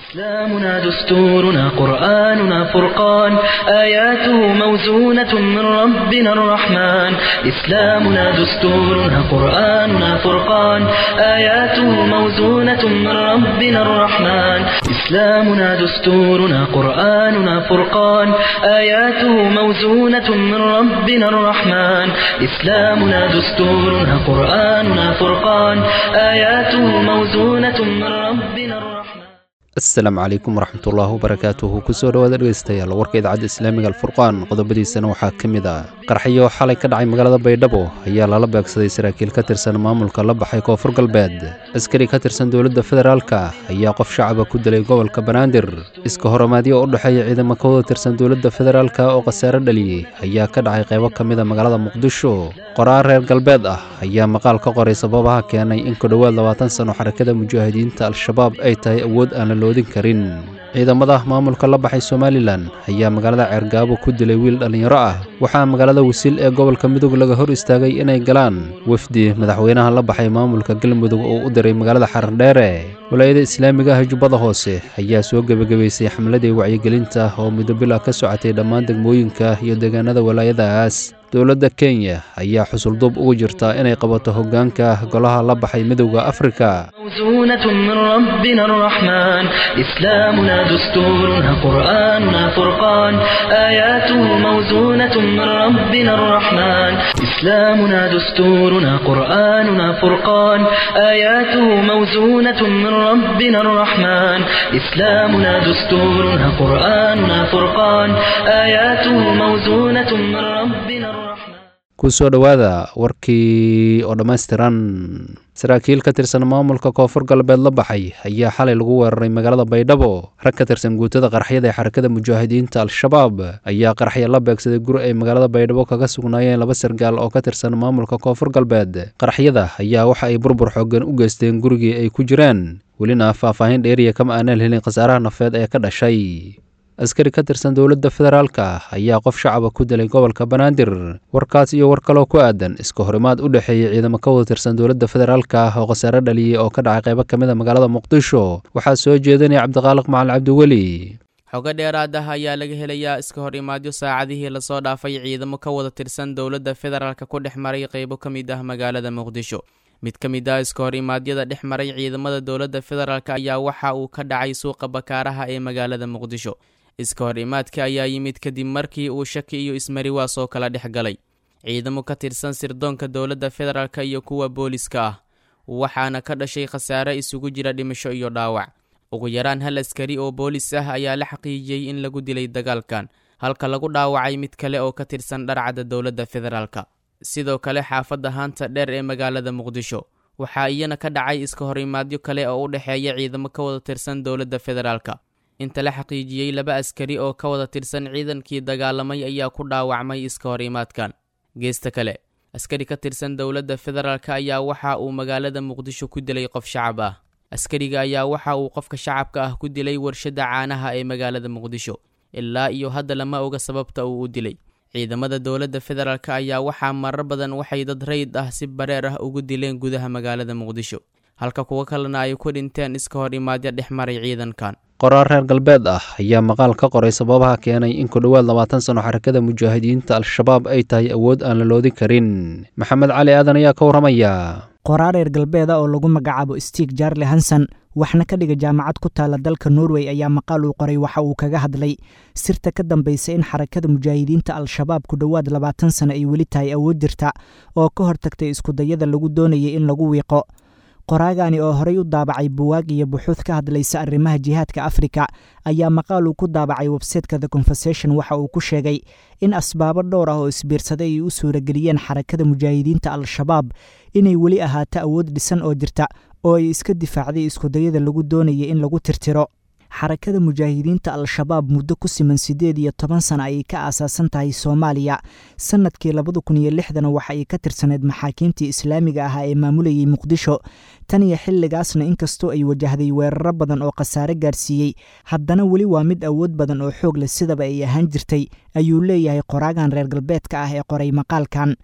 إسلامنا دستورنا قرآننا فرقان آياته موزونة من ربنا الرحمن إسلامنا دستورنا قرآننا فرقان آياته موزونة من ربنا الرحمن إسلامنا دستورنا قرآننا فرقان آياته موزونة من ربنا الرحمن إسلامنا دستورنا قرآننا فرقان آياته موزونة من ربنا الرحمن asalaamu calaykum waraxmatullaahi wabarakaatuhu kusoo dhowaada dhegeystayaal warka idaacadda islaamiga alfurqaan qodobadiisana waxaa ka mid ah qarxiyo xalay ka dhacay magaalada baydhabo ayaa lala beegsaday saraakiil ka tirsan maamulka la baxay koonfur galbeed askari ka tirsan dowladda federaalka ayaa qof shacaba ku dilay gobolka banaadir iska horomaadyo u dhexeeya ciidamo ka wada tirsan dowladda federaalka oo khasaare dhaliyey ayaa ka dhacay qaybo ka mid a magaalada muqdisho qoraar reer galbeed ah ayaa maqaal ka qoray sababaha keenay in ku dhowaad labaatan sano xarakada mujaahidiinta al-shabaab ay tahay awood aan la loodin karin ciidamada maamulka la baxay somalilan ayaa magaalada ceergaabo ku dilay wiil dhallinyaro ah waxaa magaalada wasiil ee gobolka mudug laga hor istaagay inay galaan wefdi madaxweynaha la baxay maamulka galmudug oo u diray magaalada xarandheere walaayada islaamiga ah jubbada hoose ayaa soo gebagabaysay xamladii wacyigelinta oo muddo bila ka socotay dhammaan degmooyinka iyo deegaanada walaayadaas dowladda kenya ayaa xusulduub ugu jirta inay qabato hoggaanka golaha la baxay midowda afrika موزونة من ربنا الرحمن إسلامنا دستورنا قرآننا فرقان آياته موزونة من ربنا الرحمن إسلامنا دستورنا قرآننا فرقان آياته موزونة من ربنا الرحمن إسلامنا دستورنا قرآننا فرقان آياته موزونة من ربنا الرحمن kusoo dhowaada warkii oo dhammaystiran saraakiil ka tirsan maamulka koonfur galbeed la baxay ayaa xalay lagu weeraray magaalada baydhabo rag ka tirsan guutada qarxyada ee xarakada mujaahidiinta al-shabaab ayaa qarxya la beegsaday guri ay magaalada baydhabo kaga sugnaayeen laba sargaal oo ka tirsan maamulka koonfur galbeed qarxyada ayaa waxa ay burbur xoogan u geysteen gurigii ay ku jiraan welina faahfaahin dheeriya kama aanaan helin khasaaraha nafeed ee ka dhashay askari ka tirsan dowladda federaalka ayaa qof shacaba ku dilay gobolka banaadir warkaas iyo war kaloo ku aadan iska horimaad u dhexeeyey ciidamo ka wada tirsan dowladda federaalka oo khasaare dhaliyey oo ka dhacay qaybo ka mid a magaalada muqdisho waxaa soo jeedinaya cabdiqaaliq macalin cabdiweli xogo dheeraad ah ayaa laga helayaa iska hor imaadyo saacadihii lasoo dhaafay ciidamo ka wada tirsan dowladda federaalka ku dhex maray qaybo ka mid ah magaalada muqdisho mid ka mid ah iska hor imaadyada dhex maray ciidamada dowladda federaalk ayaa waxa uu ka dhacay suuqa bakaaraha ee magaalada muqdisho iska hor imaadka ayaa yimid kadib markii uu shaki iyo ismariwaas oo kala dhex galay ciidamo ka tirsan sirdoonka dowladda federaalk iyo kuwa booliska ah waxaana ka dhashay khasaare isugu jira dhimasho iyo dhaawac ugu yaraan hal askari oo boolis ah ayaa la xaqiijiyey in lagu dilay dagaalkan halka lagu dhaawacay mid kale oo ka tirsan dharcadda dowladda federaalk sidoo kale xaafadda haanta dheer ee magaalada muqdisho waxaa iyana ka dhacay iska hor imaadyo kale oo u dhexeeya ciidamo ka wada tirsan dowladda federaalk inta la xaqiijiyey laba askari oo ka wada tirsan ciidankii dagaalamay ayaa ku dhaawacmay iska hor imaadkan geesta kale askari ka tirsan dowladda federaalk ayaa waxa uu magaalada muqdisho ku dilay qof shacab ah askariga ayaa waxa uu qofka shacabka ah ku dilay warshadda caanaha ee magaalada muqdisho ilaa iyo hadda lama oga sababta uu u dilay ciidamada dowladda federaalk ayaa waxaa marar badan waxay dad rayid ah si bareer ah ugu dileen gudaha magaalada muqdisho halka kuwo kalena ay ku dhinteen iska hor imaadyo dhex maray ciidankan qoraar reer galbeed ah ayaa maqaal ka qoray sababaha keenay in ku dhowaad labaatan sano xarakada mujaahidiinta al-shabaab ay tahay awood aan la loodin karin maxamed cali aadan ayaa ka warramaya qoraar reer galbeeda oo lagu magacaabo stig jarle hanson waxna ka dhiga jaamacad ku taala dalka norway ayaa maqaal uu qoray waxa uu kaga hadlay sirta ka dambaysa in xarakada mujaahidiinta al-shabaab ku dhowaad labaatan sano ay weli tahay awood jirta oo ka hortagtay iskudayada lagu doonayay in lagu wiiqo qoraagani oo horey u daabacay buwaag iyo buxuud ka hadlaysa arrimaha jihaadka afrika ayaa maqaal uu ku daabacay websayteka the conversation waxa uu ku sheegay in asbaabo dhowr ah oo isbiirsaday ay u suurageliyeen xarakada mujaahidiinta al-shabaab inay weli ahaato awood dhisan oo jirta oo ay iska difaacday iskudayada lagu doonayay in lagu tirtiro xarakada mujaahidiinta al-shabaab muddo ku siman siddeed iyo toban sana ayay ka aasaasan tahay soomaaliya sannadkii labada kun iyo lixdana waxa ay ka tirsaneyd maxaakiimtii islaamiga ahaa ee maamulayay muqdisho tan iyo xilligaasna inkastoo ay wajahday weeraro badan oo khasaare gaarsiiyey haddana weli waa mid awood badan oo xoog leh sidaba ay ahaan jirtay ayuu leeyahay qoraagan reer galbeedka ah ee qoray maqaalkan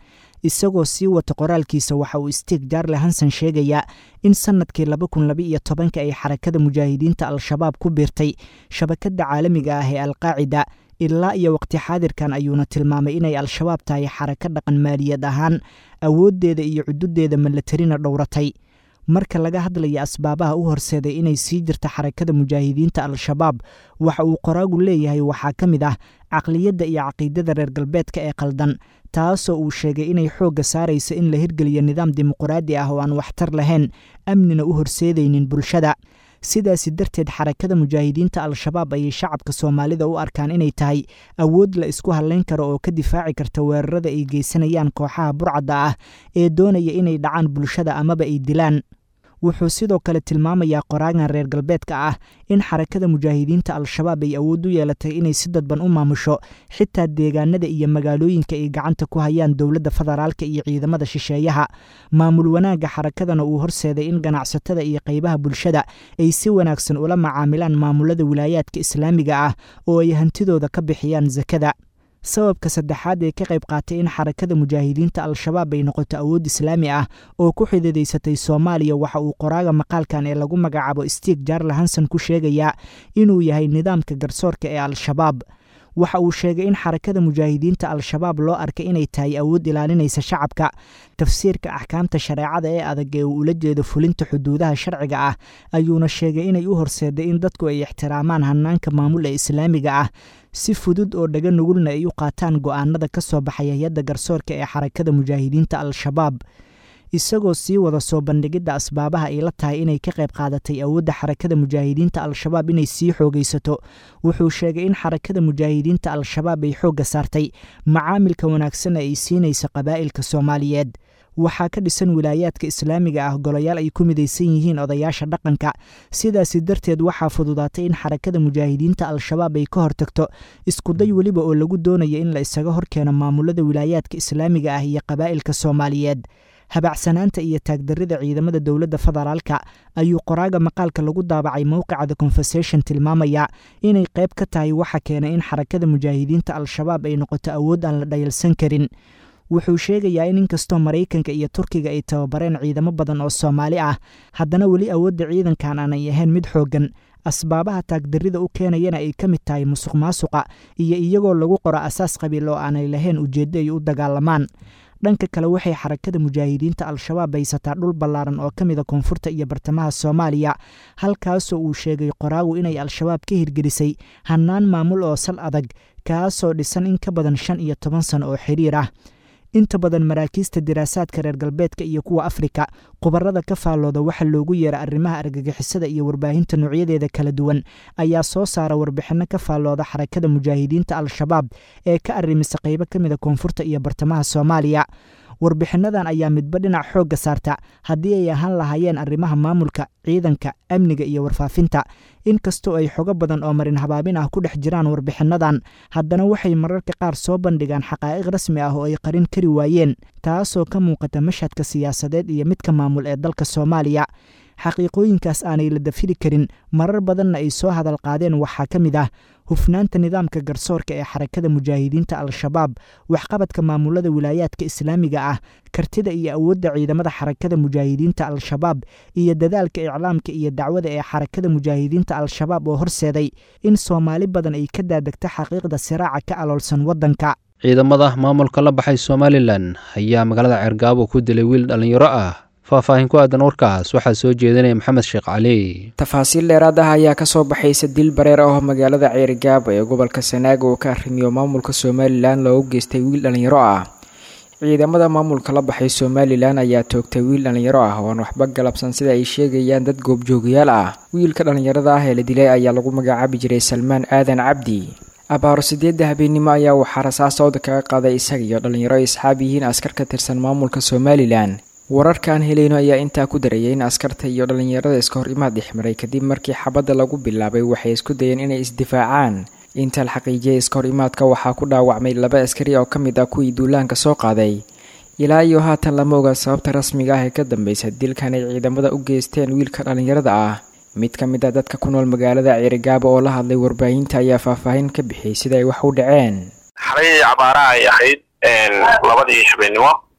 isagoo sii wata qoraalkiisa waxa uu stiig jarle hanson sheegayaa in sannadkii laba kun laba iyo tobanka ay xarakada mujaahidiinta al-shabaab ku biirtay shabakadda caalamiga ah ee alqaacida ilaa iyo waqti xaadirkan ayuuna tilmaamay inay al-shabaab tahay xarako dhaqan maaliyad ahaan awooddeeda iyo cududeeda malatarina dhowratay marka laga hadlaya asbaabaha u horseeday inay sii jirta xarakada mujaahidiinta al-shabaab waxa uu qoraagu leeyahay waxaa ka mid ah caqliyadda iyo caqiidada reer galbeedka ee qaldan taasoo uu sheegay inay xoogga saaraysa in la hirgeliyo nidaam dimuquraadi ah oo aan waxtar lahayn amnina u horseedaynin bulshada sidaasi darteed xarakada mujaahidiinta al-shabaab ayay shacabka soomaalida u arkaan inay tahay awood la isku hadlayn karo oo ka difaaci karta weerarada ay geysanayaan kooxaha burcadda ah ee doonaya inay dhacaan bulshada amaba ay dilaan wuxuu sidoo kale tilmaamayaa qoraagan reer galbeedka ah in xarakada mujaahidiinta al-shabaab ay awood u yeelatay inay si dadban u maamusho xitaa deegaanada iyo magaalooyinka ay gacanta ku hayaan dowladda federaalka iyo ciidamada shisheeyaha maamul wanaagga xarakadana uu horseeday in ganacsatada iyo qaybaha bulshada ay si wanaagsan ula macaamilaan maamulada wilaayaadka islaamiga ah oo ay hantidooda ka bixiyaan sakada sababka saddexaad ee ka qayb qaatay in xarakada mujaahidiinta al-shabaab ay noqoto awood islaami ah oo ku xididaysatay soomaaliya waxa uu qoraaga maqaalkan ee lagu magacaabo stiig jarle hanson ku sheegayaa inuu yahay nidaamka garsoorka ee al-shabaab waxa uu sheegay in xarakada mujaahidiinta al-shabaab loo arkay inay tahay awood ilaalinaysa shacabka tafsiirka axkaamta shareecada ee adag ee uu ula jeedo fulinta xuduudaha sharciga ah ayuuna sheegay inay u horseeday in dadku ay ixtiraamaan hanaanka maamul ee islaamiga ah si fudud oo dhaga nugulna ay u qaataan go'aanada ka soo baxay hay-adda garsoorka ee xarakada mujaahidiinta al-shabaab isagoo sii wada soo bandhigidda asbaabaha ay la tahay inay ka qayb qaadatay awoodda xarakada mujaahidiinta al-shabaab inay sii xoogaysato wuxuu sheegay in xarakada mujaahidiinta al-shabaab ay xoogga saartay macaamilka wanaagsan ay siinaysa qabaa'ilka soomaaliyeed waxaa ka dhisan wilaayaadka islaamiga ah golayaal ay ku midaysan yihiin odayaasha dhaqanka sidaasi darteed waxaa fududaatay in xarakada mujaahidiinta al-shabaab ay ka hortagto iskuday weliba oo lagu doonaya in la isaga horkeeno maamulada wilaayaadka islaamiga ah iyo qabaa'ilka soomaaliyeed habacsanaanta iyo taagdarrida ciidamada dowladda federaalka ayuu qoraaga maqaalka lagu daabacay mowqica the conversation tilmaamaya inay qayb ka tahay waxa keenay in xarakada mujaahidiinta al-shabaab ay noqoto awood aan la dhayalsan karin wuxuu sheegayaa in inkastoo maraykanka iyo turkiga ay tababareen ciidamo badan oo soomaali ah haddana weli awoodda ciidankan aanay ahayn mid xooggan asbaabaha taagdarrida u keenayana ay ka mid tahay musuq maasuqa iyo iyagoo lagu qoro asaas qabiil oo aanay lahayn ujeeddo ay u dagaalamaan dhanka kale waxay xarakada mujaahidiinta al-shabaab haysataa dhul ballaaran oo ka mida koonfurta iyo bartamaha soomaaliya halkaasoo uu sheegay qoraagu inay al-shabaab ka hirgelisay hannaan maamul oo sal adag kaasoo dhisan in ka badan shan iyo toban sano oo xiriir ah inta badan maraakiista diraasaadka reer galbeedka iyo kuwa afrika khubarada ka faallooda waxa loogu yeera arrimaha argagixisada iyo warbaahinta noocyadeeda kala duwan ayaa soo saara warbixinno ka faallooda xarakada mujaahidiinta al-shabaab ee ka arrimisa qaybo ka mida koonfurta iyo bartamaha soomaaliya warbixinnadan ayaa midba dhinac xoogga saarta haddii ay ahaan lahaayeen arrimaha maamulka ciidanka amniga iyo warfaafinta inkastoo ay xogo badan oo marin habaabin ah ku dhex jiraan warbixinnadan haddana waxay mararka qaar soo bandhigaan xaqaa'iq rasmi ah oo ay qarin kari waayeen taasoo ka muuqata mashhadka siyaasadeed iyo midka maamul ee dalka soomaaliya xaqiiqooyinkaas aanay la dafiri karin marar badanna ay soo hadal qaadeen waxaa ka mid ah hufnaanta nidaamka garsoorka ee xarakada mujaahidiinta al-shabaab waxqabadka maamulada wilaayaadka islaamiga ah kartida iyo awoodda ciidamada xarakada mujaahidiinta al-shabaab iyo dadaalka iclaamka iyo dacwada ee xarakada mujaahidiinta al-shabaab oo horseeday in soomaali badan ay ka daadegto xaqiiqda siraaca ka aloolsan waddanka ciidamada maamulka la baxay somalilan ayaa magaalada ceergaabo ku dilay wiil dhallinyaro ah faahfaahin ku aadan warkaas waxaa soo jeedinaya maxamed sheekh cali tafaasiil dheeraad ah ayaa kasoo baxaysa dil bareer ah oo magaalada ceerigaabo ee gobolka sanaaga uu ka arrimiyo maamulka somalilan loogu geystay wiil dhallinyaro ah ciidamada maamulka la baxay somalilan ayaa toogtay wiil dhallinyaro ah oo aan waxba galabsan sida ay sheegayaan dad goobjoogayaal ah wiilka dhallinyarada ah ee la dilay ayaa lagu magacaabi jiray salmaan aadan cabdi abaaro sideedda habeennimo ayaa waxaa rasaasooda kaga qaaday isaga iyo dhallinyaro ay asxaab yihiin askar ka tirsan maamulka somalilan wararkaan helayno ayaa intaa ku darayay in askarta iyo dhallinyarada iska hor imaad dhexmaray kadib markii xabadda lagu bilaabay waxay isku dayeen inay isdifaacaan inta la xaqiijiyay iska hor imaadka waxaa ku dhaawacmay laba askari oo ka mid ah kuwii duulaanka soo qaaday ilaa iyo haatan lama oga sababta rasmiga ah ee ka dambeysa dilkan ay ciidamada u geysteen wiilka dhallinyarada ah mid ka mid ah dadka ku nool magaalada ceerigaabo oo la hadlay warbaahinta ayaa faahfaahin ka bixiyey sida ay wax u dhaceen xalay cabaaraha ay ahayd labadii habeennimo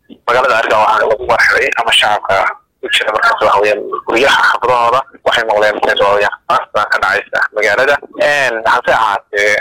magaalada ariga waxaa lagu warxiray ama shacabka ku jira markaas waxa weyaan guryaha xafadahooda waxay noqdeen markaas waxa weyaan aasta ka dhacaysa magaalada hase ahaatee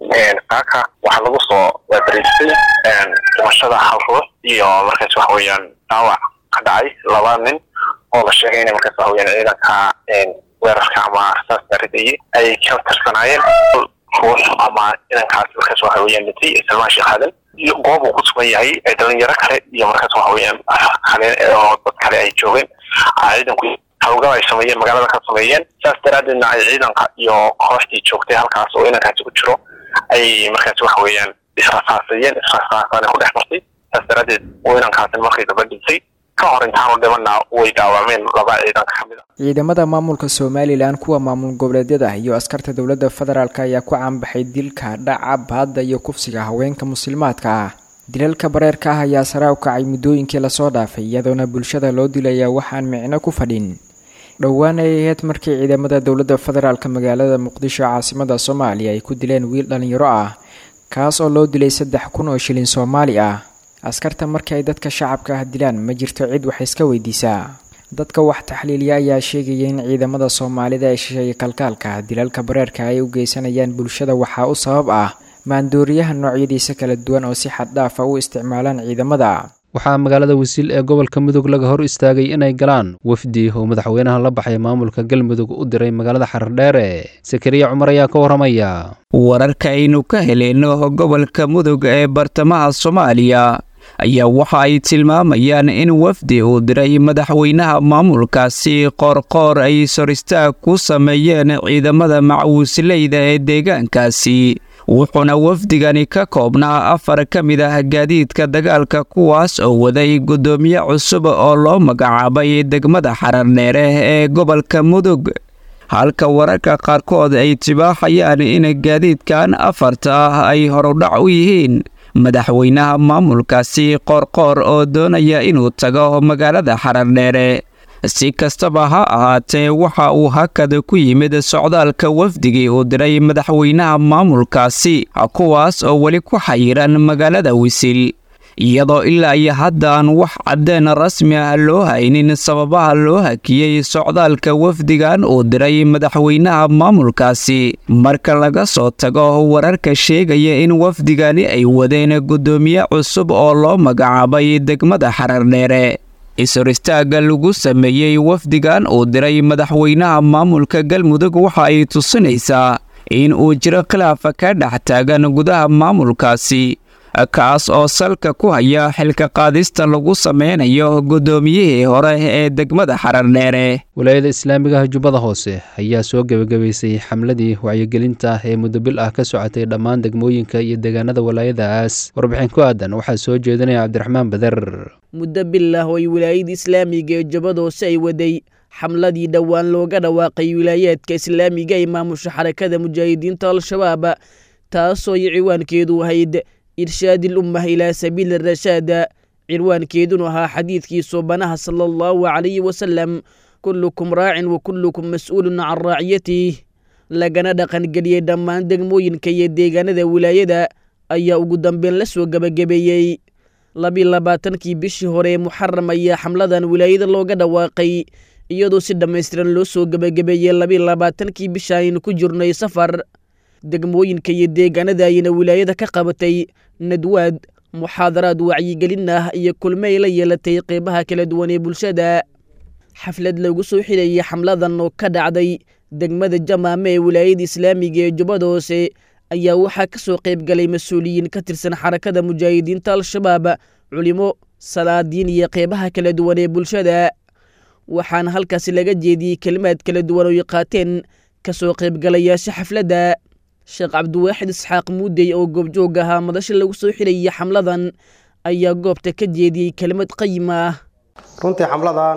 saaka waxaa lagu soo waabariistay dhimashada hal ruux iyo markaas waxa weeyaan dhaawac ka dhacay laba nin oo la sheegay inay markaas waxa weyaan ciidanka weerarka ama rasaasta ridayay ay ka tirsanaayeen ruux ama ciidankaas markaas waxa weyaan dhintay salmaan sheekh aadan iyo goob uu ku sugan yahay ee dhalinyaro kale iyo markaas waxa weyaan kale oo dad kale ay joogeen ciidanku hawlgab ay sameeyeen magaalada ka sameeyeen saas daraadeedna ay ciidanka iyo kooxdii joogtay halkaas oo inankaasi ku jiro ay markaas waxa weeyaan israsaasayeen israsaasana ku dhex martay saas daraadeed uu inankaasi markii daba dhintay ka hor intaanu dhimana way dhaawacmeen laba ciidanka kamid a ciidamada maamulka somalilan kuwa maamul goboleedyada iyo askarta dowladda federaalk ayaa ku caanbaxay dilka dhaca baadda iyo kufsiga haweenka muslimaadka ah dilalka bareerka ah ayaa sare u kacay muddooyinkii lasoo dhaafay iyadoona bulshada loo dilaya waxaan micno ku fadhin dhowaan ay ahayd markii ciidamada dowladda federaalk magaalada muqdisho caasimada soomaaliya ay ku dileen wiil dhalinyaro ah kaas oo loo dilay saddex kun oo shilin soomaali ah askarta markii ay dadka shacabka ah dilaan ma jirto cid wax iska weydiisaa dadka wax taxliiliya ayaa sheegaya in ciidamada soomaalida ee shisheeye kalkaalka dilalka bareerka ay u geysanayaan bulshada waxaa u sabab ah maandooriyaha noocyadiisa kala duwan oo si xad dhaafa u isticmaalaan ciidamada waxaa magaalada wasiil ee gobolka mudug laga hor istaagay inay galaan wafdi oo madaxweynaha la baxay maamulka galmudug u diray magaalada xardheere sakariya cumar ayaa ka waramaya wararka aynu ka heleyno gobolka mudug ee bartamaha soomaaliya ayaa waxa ay tilmaamayaan in wafdi uu diray madaxweynaha maamulkaasi qoorqoor ay soristaag ku sameeyeen ciidamada macwuusleyda ee deegaankaasi wuxuuna wafdigani ka koobnaa afar ka mid ah gaadiidka dagaalka kuwaas oo waday guddoomiye cusub oo loo magacaabay degmada xarardheere ee gobolka mudug halka wararka qaarkood ay tibaaxayaan in gaadiidkan afarta ah ay horudhac u yihiin madaxweynaha maamulkaasi qoorqoor oo doonaya inuu tago magaalada xarardheere si kastaba ha ahaatee waxa uu hakad ku yimid socdaalka wafdigii uu diray madaxweynaha maamulkaasi kuwaas oo weli ku xayiran magaalada wisil iyadoo ilaa iyo hadda aan wax caddeen rasmi ah loo haynin sababaha loo hakiyey socdaalka wafdigan uu diray madaxweynaha maamulkaasi marka laga soo tago wararka sheegaya in wafdigani ay wadeen guddoomiye cusub oo loo magacaabay degmada xarardheere is-horistaaga lagu sameeyey wafdigan uu diray madaxweynaha maamulka galmudug waxa ay tusinaysaa in uu jiro khilaafa ka dhex taagan gudaha maamulkaasi kaas oo salka ku haya xilka qaadista lagu sameynayo guddoomiyihii hore ee degmada xarardheere walaayada islaamiga ah jubbada hoose ayaa soo gebagabaysay xamladii wacyigelinta ee muddo bil ah ka socotay dhammaan degmooyinka iyo deegaanada walaayadaas warbixin ku aadan waxaa soo jeedinaya cabdiraxmaan bader muddo bil ah oo ay wilaayada islaamiga ee jubbada hoose ay waday xamladii dhowaan looga dhawaaqay wilaayaadka islaamiga ee maamusha xarakada mujaahidiinta al-shabaab taasoo ay ciwaankeedu ahayd irshaadil ummah ilaa sabiili rashaada cirwaankeedunu ahaa xadiidkii soobanaha sala allahu calayhi wasalam kullukum raacin wa kullukum mas-uulun can raaciyatih lagana dhaqangeliyey dhammaan degmooyinka iyo deegaanada wilaayada ayaa ugu dambeyn la soo gebagabeeyey labi labaatankii bishii hore ee muxaram ayaa xamladan wilaayada looga dhawaaqay iyadoo si dhammaystiran loo soo gebagabeeyey labi labaatankii bisha aynu ku jirnay safar degmooyinka iyo deegaanada ayayna wilaayada ka qabatay nadwaad muxaadaraad wacyigelin ah iyo kulmo ay la yeelatay qeybaha kala duwan ee bulshada xaflad lagu soo xidhayay xamladan oo ka dhacday degmada jamaame ee wilaayada islaamiga ee jubbada hoose ayaa waxaa ka soo qayb galay mas-uuliyiin ka tirsan xarakada mujaahidiinta al-shabaab culimo salaadiin iyo qeybaha kala duwan ee bulshada waxaana halkaasi laga jeediyey kelimaad kala duwan oo ay qaateen ka soo qaybgalayaasha xafladda sheekh cabdiwaaxid isxaaq muudey oo goobjoog ahaa madasha lagu soo xidhayay xamladan ayaa goobta ka jeediyey kelimad qayima ah runtii xamladan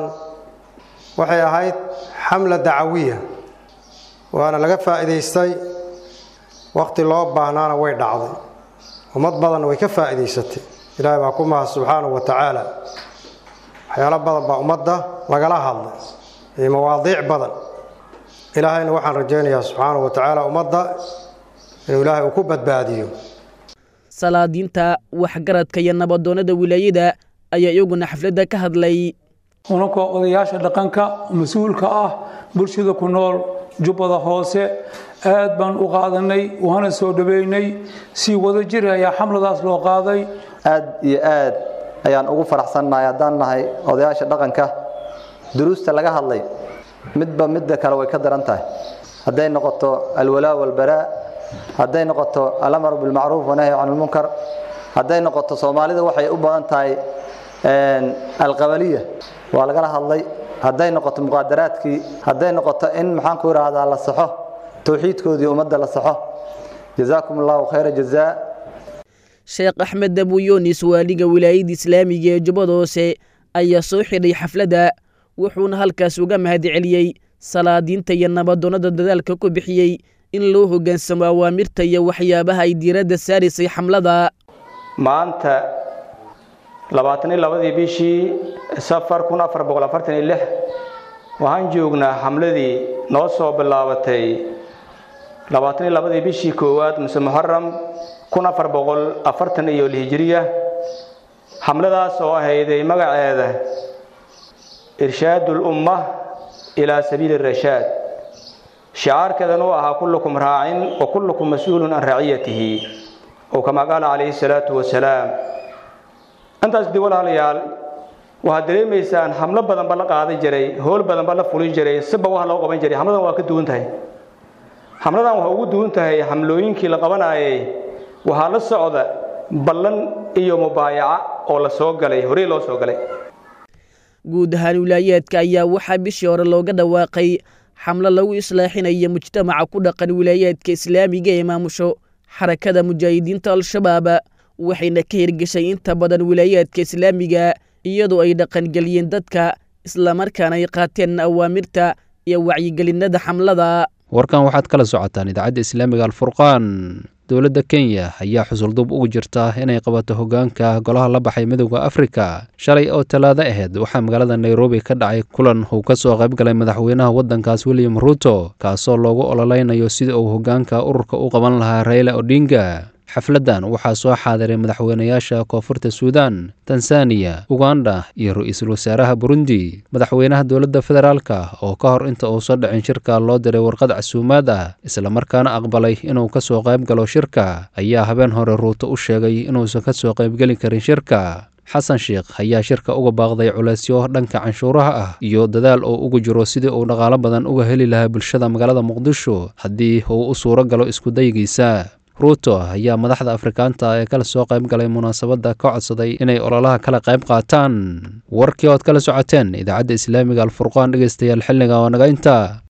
waxay ahayd xamla dacawiya waana laga faa'iidaystay wakhti loo baahnaana way dhacday ummad badanna way ka faa'iidaysatay ilaahay baa ku mahad subxaanahu wa tacaala waxyaalo badan baa ummadda lagala hadlay iyo mawaadiic badan ilaahayna waxaan rajaynayaa subxaanahu wa tacaala ummadda inuu ilaahay uu ku badbaadiyo salaadiinta waxgaradka iyo nabadoonnada wilaayada ayaa iyaguna xafladda ka hadlay unankoo odayaasha dhaqanka mas-uulka ah bulshada ku nool jubbada hoose aad baan u qaadanay waana soo dhaweynay si wada jir ayaa xamladaas loo qaaday aad iyo aad ayaan ugu faraxsannahay haddaan nahay odayaasha dhaqanka duruusta laga hadlay midba midda kale way ka daran tahay hadday noqoto alwalaa walbaraa hadday noqoto alamru bilmacruuf wanahyi can lmunkar hadday noqoto soomaalida waxay u badan tahay alqabaliya waa lagala hadlay hadday noqoto muqaadaraadkii hadday noqoto in maxaan ku idhaahdaa la saxo towxiidkoodii ummadda la saxo jazaakum allahu khayra jazaa sheekh axmed dabuyoonis waaliga wilaayadda islaamiga ee jubbada hoose ayaa soo xidhay xafladda wuxuuna halkaas uga mahadceliyey salaadiinta iyo nabadoonnada dadaalka ku bixiyey in loo hoggaansamo awaamirta iyo waxyaabaha ay diiradda saaraysay xamlada maanta labaatan iyo labadii bishii safar kun afar boqol afartan iyo lix waxaan joognaa xamladii noo soo bilaabatay labaatan iyo labadii bishii koowaad muse muxaram kun afar boqol afartan iyo lhijiriya xamladaas oo ahayday magaceeda irshaadu lumma ilaa sabiili rashaad shicaarkeedan uu ahaa kullukum raacin wa kullukum mas-uulun can raciyatihi oo kamaa qaala calayhi salaatu wasalaam intaas dib walaalayaal waxaad dareemaysaan xamlo badanba la qaadan jiray howl badanba la fulin jiray siba wax loo qaban jiray xamladan waa ka duwan tahay xamladan waxay ugu duwan tahay xamlooyinkii la qabanaayay waxaa la socda ballan iyo mubaayaca oo la soo galay horey loo soo galay guud ahaan wilaayaadka ayaa waxaa bishii hore looga dhawaaqay xamlo lagu islaaxinayo mujtamaca ku dhaqan wilaayaadka islaamiga ee maamusho xarakada mujaahidiinta al-shabaab waxayna ka hirgeshay inta badan wilaayaadka islaamiga iyadoo ay dhaqangeliyeen dadka islamarkaana ay qaateen awaamirta iyo wacyigelinada xamlada warkan waxaad kala socotaan idaacadda islaamiga alfurqaan dowladda kenya ayaa xusuldub ugu jirta inay qabato hoggaanka golaha la baxay midowda afrika shalay oo talaado ahayd waxaa magaalada nairobi ka dhacay kulan uu ka soo qayb galay madaxweynaha waddankaas william ruuto kaasoo loogu ololeynayo sida uu hoggaanka ururka u qaban lahaa raila odinga xafladdan waxaa soo xaadiray madaxweynayaasha koonfurta suudan tanzaniya uganda iyo ra-iisul wasaaraha burundi madaxweynaha dowladda federaalka oo ka hor inta uusan dhicin shirka loo diray warqad casuumaad ah islamarkaana aqbalay inuu ka soo qayb galo shirka ayaa habeen hore ruuto u sheegay inuusan ka soo qaybgeli karin shirka xasan sheekh ayaa shirka uga baaqday culeysyo dhanka canshuuraha ah iyo dadaal oo ugu jiro sidii uu dhaqaalo badan uga heli lahaa bulshada magaalada muqdisho haddii uu u suuro galo iskudaygiisa ruuto ayaa madaxda afrikaanta ee kala soo qayb galay munaasabadda ka codsaday inay ololaha kala qayb qaataan warkii ood kala socoteen idaacadda islaamiga alfurqaan dhegeystayaal xilliga oo naga inta